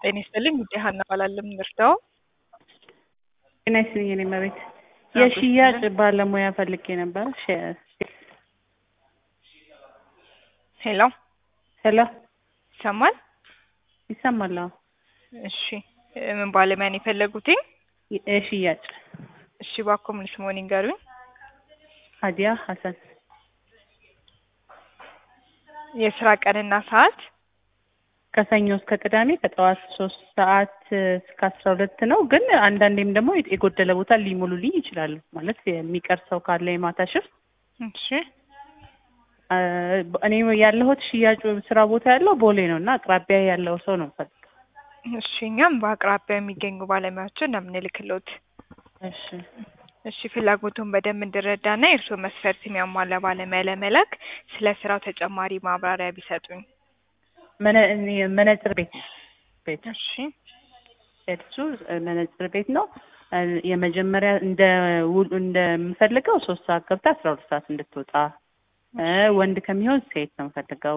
ጤና ይስጥልኝ ጉዳይ ሀና እባላለሁ የምንረዳው ጤና ይስጥልኝ የኔ እመቤት የሽያጭ ባለሙያ ፈልጌ ነበር ሄሎ ሄሎ ይሰማል ይሰማል አዎ እሺ ምን ባለሙያ ነው የፈለጉትኝ የሽያጭ እሺ እባክዎ ምን ስምዎን ይንገሩኝ ሀዲያ ሀሰን የስራ ቀንና ሰዓት ከሰኞ እስከ ቅዳሜ ከጠዋት ሶስት ሰዓት እስከ አስራ ሁለት ነው። ግን አንዳንዴም ደግሞ የጎደለ ቦታ ሊሞሉልኝ ይችላሉ። ማለት የሚቀር ሰው ካለ የማታ ሽፍት እሺ እኔ ያለሁት ሽያጩ ስራ ቦታ ያለው ቦሌ ነው እና አቅራቢያ ያለው ሰው ነው ፈልግ እሺ እኛም በአቅራቢያ የሚገኙ ባለሙያዎችን ነው የምንልክልዎት። እሺ እሺ ፍላጎቱን በደንብ እንድረዳና የእርስዎ መስፈርት የሚያሟላ ባለሙያ ለመላክ ስለ ስራው ተጨማሪ ማብራሪያ ቢሰጡኝ። መነ- እኔ መነጽር ቤት ቤት እሺ እሱ መነጽር ቤት ነው። የመጀመሪያ እንደ ውል እንደምፈልገው ሶስት ሰዓት ገብታ አስራ ሁለት ሰዓት እንድትወጣ እ ወንድ ከሚሆን ሴት ነው የምፈልገው።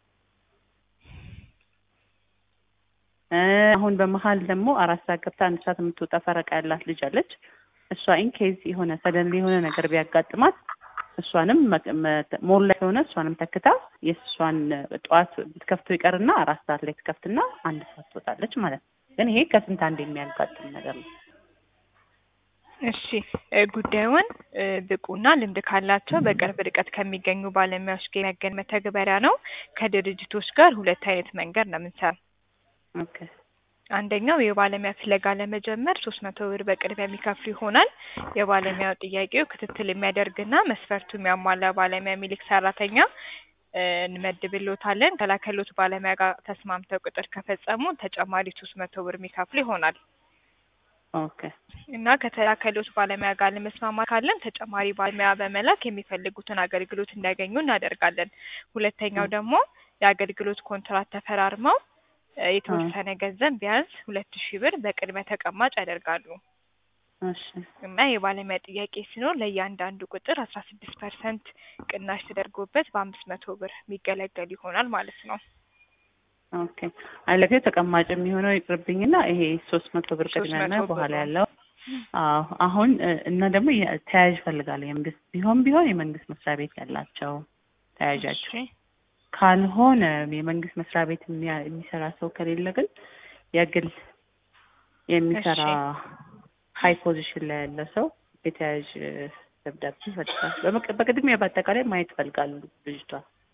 እ አሁን በመሀል ደግሞ አራት ሰዓት ገብታ አንድ ሰዓት የምትወጣ ፈረቃ ያላት ልጅ አለች። እሷ ኢንኬዝ የሆነ ሰደንሊ የሆነ ነገር ቢያጋጥማት እሷንም ሞል ላይ የሆነ እሷንም ተክታ የእሷን ጠዋት ብትከፍተው ይቀርና አራት ሰዓት ላይ ትከፍትና አንድ ሰዓት ትወጣለች ማለት ነው። ግን ይሄ ከስንት አንድ የሚያጋጥም ነገር ነው። እሺ እ ጉዳዩን እ ብቁና ልምድ ካላቸው በቅርብ ርቀት ከሚገኙ ባለሙያዎች ጋር የሚያገናኝ መተግበሪያ ነው። ከድርጅቶች ጋር ሁለት አይነት መንገድ ነው የምንሰራው። ኦኬ አንደኛው የባለሙያ ፍለጋ ለመጀመር ሶስት መቶ ብር በቅድሚያ የሚከፍሉ ይሆናል። የባለሙያው ጥያቄው ክትትል የሚያደርግና መስፈርቱ የሚያሟላ ባለሙያ የሚልክ ሰራተኛ እ እንመድብልዎታለን። ከላከልዎት ባለሙያ ጋር ተስማምተው ቅጥር ከፈጸሙ ተጨማሪ ሶስት መቶ ብር የሚከፍሉ ይሆናል ኦኬ እና ከተላከልዎት ባለሙያ ጋር ለመስማማት ካለን ተጨማሪ ባለሙያ በመላክ የሚፈልጉትን አገልግሎት እንዲያገኙ እናደርጋለን። ሁለተኛው ደግሞ የአገልግሎት ኮንትራት ተፈራርመው እ የተወሰነ ገንዘብ ቢያንስ ሁለት ሺህ ብር በቅድመ ተቀማጭ ያደርጋሉ እሺ እና የባለሙያ ጥያቄ ሲኖር ለእያንዳንዱ ቁጥር አስራ ስድስት ፐርሰንት ቅናሽ ተደርጎበት በአምስት መቶ ብር የሚገለገሉ ይሆናል ማለት ነው። ኦኬ አለፌ ተቀማጭ የሚሆነው ይቅርብኝና ይሄ ሶስት መቶ ብር ቅድሚያ እና 300 ብር በኋላ ነው። ያለው አዎ አሁን እ እና ደግሞ የ- ተያያዥ ፈልጋለሁ የመንግስት ቢሆን ቢሆን የመንግስት መስሪያ ቤት ያላቸው ተያያዣቸው እሺ ካልሆነ የመንግስት መስሪያ ቤት የሚያ- የሚሰራ ሰው ከሌለ ግን የግል የሚሰራ ሀይ ፖዚሽን ላይ ያለ ሰው የተያያዥ ደብዳቤ ይፈልጋል። በመቅ- በቅድሚያ በአጠቃላይ ማየት ይፈልጋሉ ልጅቷ።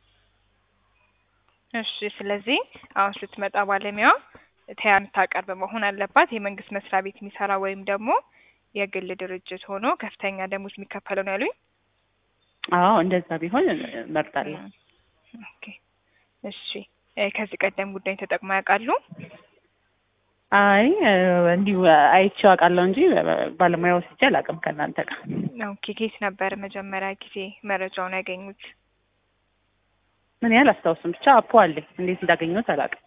እሺ ስለዚህ አሁን ስትመጣ ባለሙያዋ ተያ የምታቀርብ መሆን አለባት። የመንግስት መስሪያ ቤት የሚሰራ ወይም ደግሞ የግል ድርጅት ሆኖ ከፍተኛ ደሞዝ የሚከፈለው ነው ያሉኝ። አዎ እንደዛ ቢሆን እመርጣለሁ። ኦኬ እሺ እ ከዚህ ቀደም ጉዳይ ተጠቅመው ያውቃሉ? አይ እ እንዲሁ አይቼው አውቃለሁ እንጂ ባለሙያ ወስጄ አላውቅም ከእናንተ ጋር። ኦኬ ከየት ነበር መጀመሪያ ጊዜ መረጃውን ያገኙት? ምን ያህል አስታውስም ብቻ አፖ አለኝ እንዴት እንዳገኘሁት አላውቅም።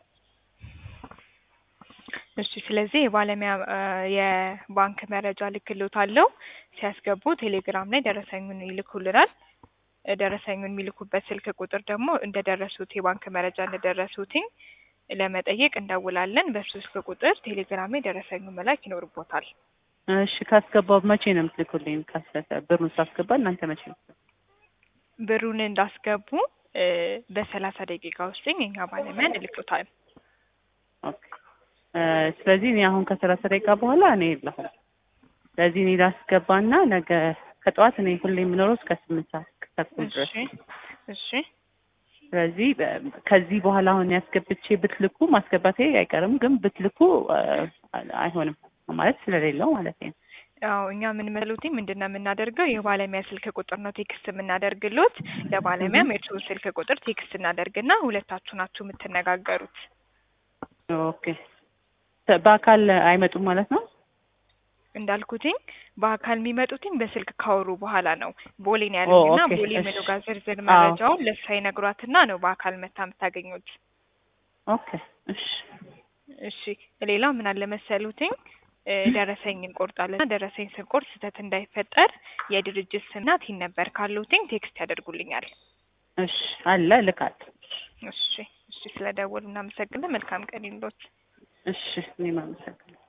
እሺ ስለዚህ የባለሙያ እ የባንክ መረጃ ልክልዎታለሁ። ሲያስገቡ ቴሌግራም ላይ ደረሰኙን ይልኩልናል። እ ደረሰኙን የሚልኩበት ስልክ ቁጥር ደግሞ እንደደረሱት የባንክ መረጃ እንደደረሱትኝ ለመጠየቅ እንደውላለን። በሱ ስልክ ቁጥር ቴሌግራም ላይ ደረሰኙን መላክ ይኖርቦታል። እሺ ካስገባው መቼ ነው የምትልኩልኝ? ካሰሰ ብሩን ሳስገባ እናንተ መቼ ነው? ብሩን እንዳስገቡ እ በሰላሳ ደቂቃ ውስጥ የኛ ባለሙያ እንልክሎታል። ኦኬ እ ስለዚህ እኔ አሁን ከሰላሳ ደቂቃ በኋላ እኔ የለሁም። ስለዚህ እኔ ላስገባና ነገ ከጠዋት እኔ ሁሌ የምኖረው እስከ ስምንት ሰዓት ተኩል ድረስ እሺ ነው። እሺ ስለዚህ በ- ከዚህ በኋላ አሁን ያስገብቼ ብትልኩ ማስገባቴ አይቀርም፣ ግን ብትልኩ እ አይሆንም ማለት ስለሌለው ማለት ነው። አዎ እኛ ምን መሉትኝ ምንድን ነው የምናደርገው የባለሙያ ስልክ ቁጥር ነው ቴክስት የምናደርግሎት። ለባለሙያም የእርስዎን ስልክ ቁጥር ቴክስት እናደርግና ሁለታችሁ ናችሁ የምትነጋገሩት። ኦኬ በአካል አይመጡም ማለት ነው? እንዳልኩትኝ በአካል የሚመጡትኝ በስልክ ካወሩ በኋላ ነው። ቦሌ ነው ያሉኝና ኦኬ፣ ቦሌ እሺ። ምኑ ጋር ዝርዝር አዎ። መረጃውን ለእሷ ይነግሯትና ነው በአካል መታ የምታገኙት። ኦኬ እሺ እሺ ሌላው ምን አለ መሰሉትኝ እ ደረሰኝ እንቆርጣለን። ደረሰኝ ስንቆርጥ ስህተት እንዳይፈጠር የድርጅት ስምና ቲን ነበር ካሉትኝ ቴክስት ያደርጉልኛል። እሺ አለ ልካት እሺ እሺ፣ ስለ ደወሉ እናመሰግናለን። መልካም ቀን ይሁንልዎት። እሺ እኔም አመሰግናለሁ።